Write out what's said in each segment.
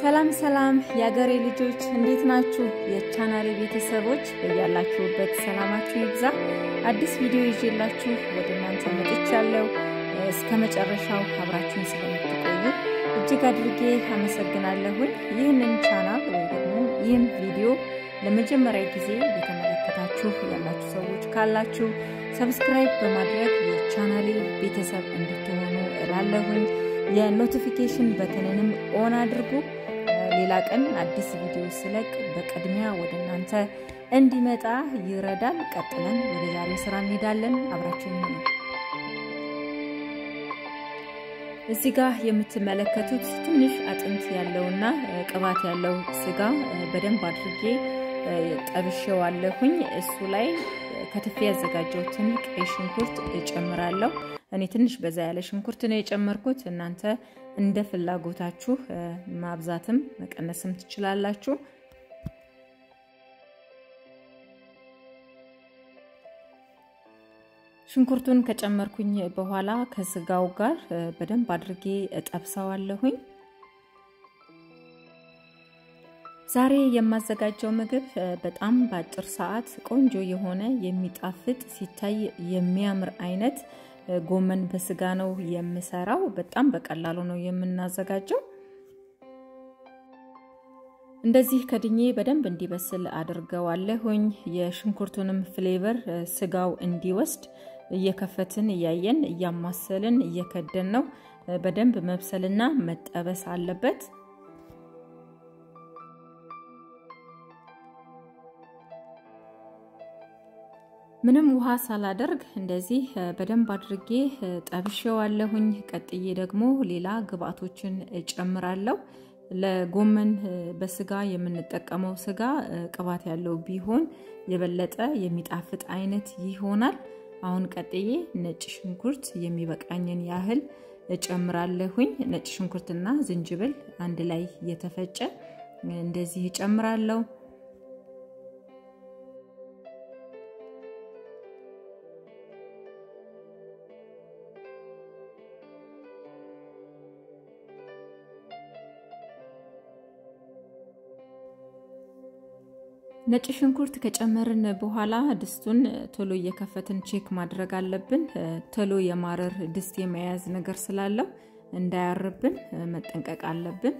ሰላም ሰላም የአገሬ ልጆች እንዴት ናችሁ? የቻናሌ ቤተሰቦች በያላችሁበት ሰላማችሁ ይብዛ። አዲስ ቪዲዮ ይዤላችሁ ወደ እናንተ መጥቻለሁ። እስከ መጨረሻው አብራችሁን ስለምትቆዩ እጅግ አድርጌ አመሰግናለሁኝ። ይህንን ቻናል ወይ ደግሞ ይህን ቪዲዮ ለመጀመሪያ ጊዜ የተመለከታችሁ ያላችሁ ሰዎች ካላችሁ ሰብስክራይብ በማድረግ የቻናሌ ቤተሰብ እንድትሆኑ እላለሁኝ። የኖቲፊኬሽን በተንንም ኦን አድርጉ። ሌላ ቀን አዲስ ቪዲዮ ስለቅ በቅድሚያ ወደ እናንተ እንዲመጣ ይረዳል። ቀጥለን ወደ ዛሬ ስራ እንሄዳለን። አብራችሁን ሁኑ። እዚህ ጋር የምትመለከቱት ትንሽ አጥንት ያለውና ቅባት ያለው ስጋ በደንብ አድርጌ ጠብሼዋለሁኝ። እሱ ላይ ከትፌ ያዘጋጀሁትን ቀይ ሽንኩርት እጨምራለሁ። እኔ ትንሽ በዛ ያለ ሽንኩርት ነው የጨመርኩት። እናንተ እንደ ፍላጎታችሁ ማብዛትም መቀነስም ትችላላችሁ። ሽንኩርቱን ከጨመርኩኝ በኋላ ከስጋው ጋር በደንብ አድርጌ እጠብሰዋለሁኝ። ዛሬ የማዘጋጀው ምግብ በጣም በአጭር ሰዓት ቆንጆ የሆነ የሚጣፍጥ ሲታይ የሚያምር አይነት ጎመን በስጋ ነው የምሰራው። በጣም በቀላሉ ነው የምናዘጋጀው። እንደዚህ ከድኜ በደንብ እንዲበስል አድርገዋለሁኝ። የሽንኩርቱንም ፍሌቨር ስጋው እንዲወስድ እየከፈትን እያየን እያማሰልን እየከደን ነው። በደንብ መብሰልና መጠበስ አለበት። ምንም ውሃ ሳላደርግ እንደዚህ በደንብ አድርጌ ጠብሼዋለሁኝ። ቀጥዬ ደግሞ ሌላ ግብአቶችን እጨምራለሁ። ለጎመን በስጋ የምንጠቀመው ስጋ ቅባት ያለው ቢሆን የበለጠ የሚጣፍጥ አይነት ይሆናል። አሁን ቀጥዬ ነጭ ሽንኩርት የሚበቃኝን ያህል እጨምራለሁኝ። ነጭ ሽንኩርትና ዝንጅብል አንድ ላይ የተፈጨ እንደዚህ እጨምራለሁ። ነጭ ሽንኩርት ከጨመርን በኋላ ድስቱን ቶሎ እየከፈትን ቼክ ማድረግ አለብን። ቶሎ የማረር ድስት የመያዝ ነገር ስላለው እንዳያርብን መጠንቀቅ አለብን።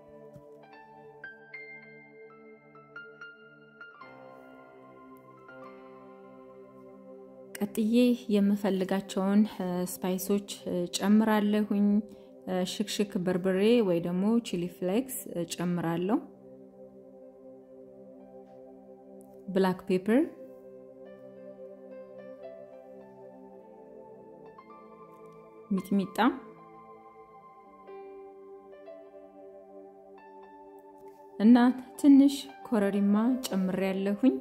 ቀጥዬ የምፈልጋቸውን ስፓይሶች ጨምራለሁኝ። ሽክሽክ በርበሬ ወይ ደግሞ ቺሊ ፍሌክስ ጨምራለሁ። ብላክ ፔፐር፣ ሚጥሚጣ፣ እና ትንሽ ኮረሪማ ጨምሬያለሁኝ።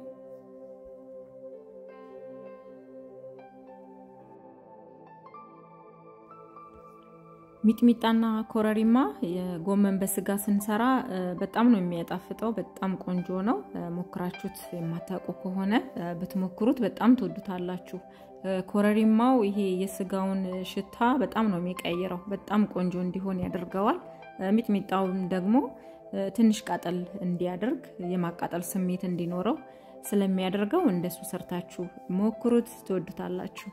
ሚጥሚጣና ኮረሪማ የጎመን በስጋ ስንሰራ በጣም ነው የሚያጣፍጠው። በጣም ቆንጆ ነው። ሞክራችሁት የማታውቁ ከሆነ ብትሞክሩት በጣም ትወዱታላችሁ። ኮረሪማው ይሄ የስጋውን ሽታ በጣም ነው የሚቀይረው። በጣም ቆንጆ እንዲሆን ያደርገዋል። ሚጥሚጣውን ደግሞ ትንሽ ቃጠል እንዲያደርግ የማቃጠል ስሜት እንዲኖረው ስለሚያደርገው እንደሱ ሰርታችሁ ሞክሩት፣ ትወዱታላችሁ።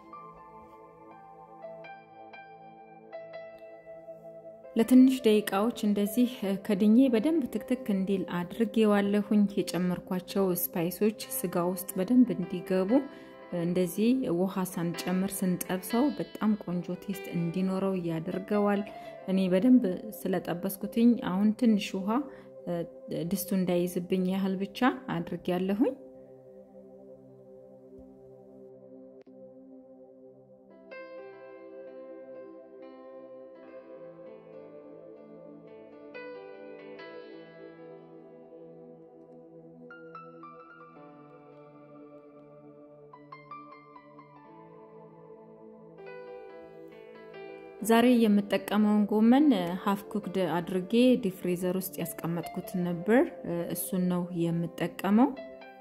ለትንሽ ደቂቃዎች እንደዚህ ከድኜ በደንብ ትክትክ እንዲል አድርጌዋለሁኝ። የጨመርኳቸው ስፓይሶች ስጋ ውስጥ በደንብ እንዲገቡ እንደዚህ ውሃ ሳንጨምር ስንጠብሰው በጣም ቆንጆ ቴስት እንዲኖረው ያደርገዋል። እኔ በደንብ ስለጠበስኩትኝ አሁን ትንሽ ውሃ ድስቱ እንዳይዝብኝ ያህል ብቻ አድርጌያለሁኝ። ዛሬ የምጠቀመውን ጎመን ሀፍ ኩክድ አድርጌ ዲፍሬዘር ውስጥ ያስቀመጥኩት ነበር። እሱን ነው የምጠቀመው።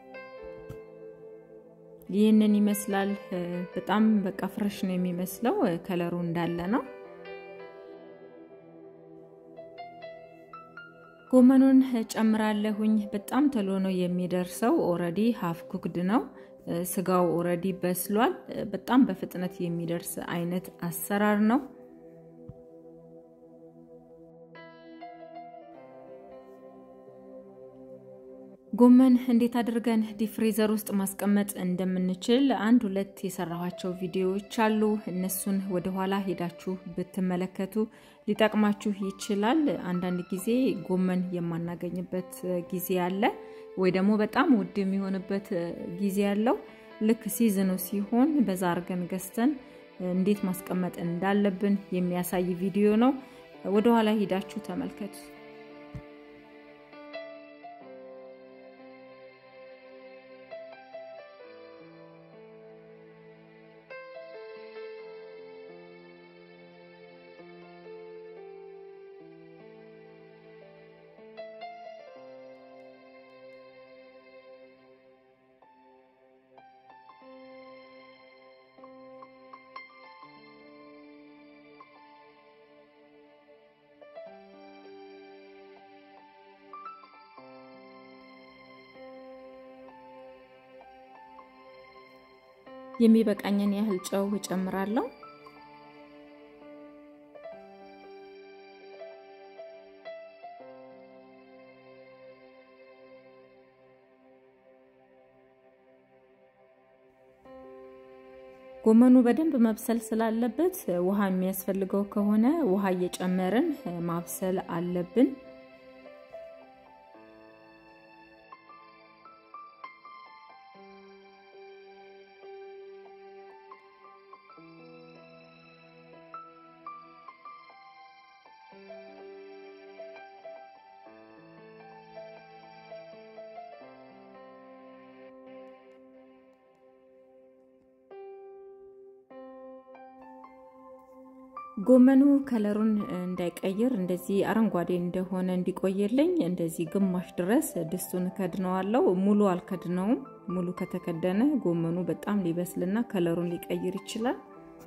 ይህንን ይመስላል። በጣም በቃ ፍረሽ ነው የሚመስለው። ከለሩ እንዳለ ነው። ጎመኑን ጨምራለሁኝ። በጣም ተሎ ነው የሚደርሰው። ኦረዲ ሀፍ ኩክድ ነው። ስጋው ኦረዲ በስሏል። በጣም በፍጥነት የሚደርስ አይነት አሰራር ነው። ጎመን እንዴት አድርገን ዲፍሪዘር ውስጥ ማስቀመጥ እንደምንችል አንድ ሁለት የሰራኋቸው ቪዲዮዎች አሉ። እነሱን ወደኋላ ሄዳችሁ ብትመለከቱ ሊጠቅማችሁ ይችላል። አንዳንድ ጊዜ ጎመን የማናገኝበት ጊዜ አለ፣ ወይ ደግሞ በጣም ውድ የሚሆንበት ጊዜ ያለው ልክ ሲዝኑ ሲሆን በዛ አርገን ገዝተን እንዴት ማስቀመጥ እንዳለብን የሚያሳይ ቪዲዮ ነው። ወደኋላ ሄዳችሁ ተመልከቱ። የሚበቃኝን ያህል ጨው እጨምራለሁ። ጎመኑ በደንብ መብሰል ስላለበት ውሃ የሚያስፈልገው ከሆነ ውሃ እየጨመርን ማብሰል አለብን። ጎመኑ ከለሩን እንዳይቀይር እንደዚህ አረንጓዴ እንደሆነ እንዲቆየልኝ እንደዚህ ግማሽ ድረስ ድስቱን ከድነዋለው። ሙሉ አልከድነውም። ሙሉ ከተከደነ ጎመኑ በጣም ሊበስልና ከለሩን ሊቀይር ይችላል።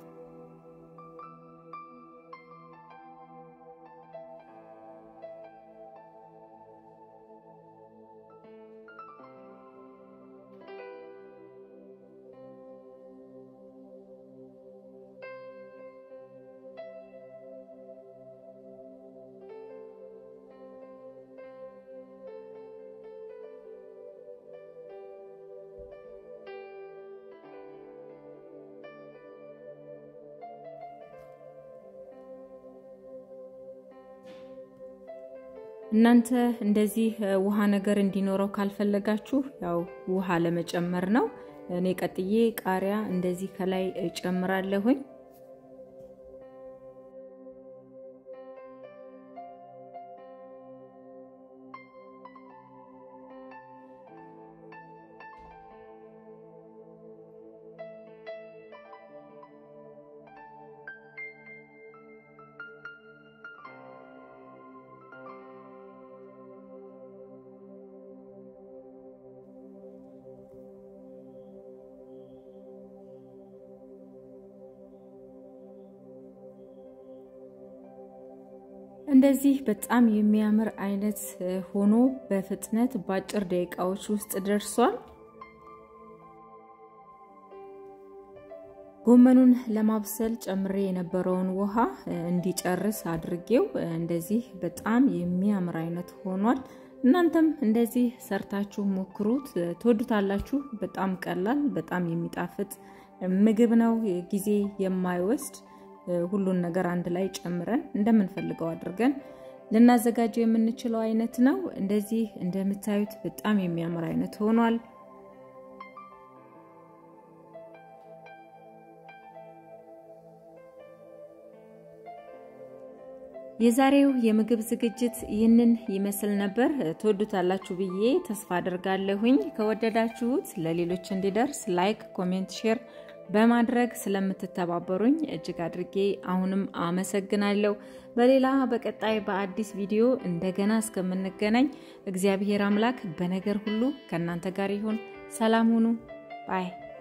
እናንተ እንደዚህ ውሃ ነገር እንዲኖረው ካልፈለጋችሁ ያው ውሃ ለመጨመር ነው። እኔ ቀጥዬ ቃሪያ እንደዚህ ከላይ እጨምራለሁኝ። እንደዚህ በጣም የሚያምር አይነት ሆኖ በፍጥነት በአጭር ደቂቃዎች ውስጥ ደርሷል። ጎመኑን ለማብሰል ጨምሬ የነበረውን ውሃ እንዲጨርስ አድርጌው እንደዚህ በጣም የሚያምር አይነት ሆኗል። እናንተም እንደዚህ ሰርታችሁ ሞክሩት፣ ትወዱታላችሁ። በጣም ቀላል፣ በጣም የሚጣፍጥ ምግብ ነው። ጊዜ የማይወስድ ሁሉን ነገር አንድ ላይ ጨምረን እንደምንፈልገው አድርገን ልናዘጋጀው የምንችለው አይነት ነው። እንደዚህ እንደምታዩት በጣም የሚያምር አይነት ሆኗል። የዛሬው የምግብ ዝግጅት ይህንን ይመስል ነበር። ትወዱታላችሁ ብዬ ተስፋ አድርጋለሁኝ። ከወደዳችሁት ለሌሎች እንዲደርስ ላይክ፣ ኮሜንት፣ ሼር በማድረግ ስለምትተባበሩኝ እጅግ አድርጌ አሁንም አመሰግናለሁ። በሌላ በቀጣይ በአዲስ ቪዲዮ እንደገና እስከምንገናኝ እግዚአብሔር አምላክ በነገር ሁሉ ከእናንተ ጋር ይሁን። ሰላም ሁኑ ባይ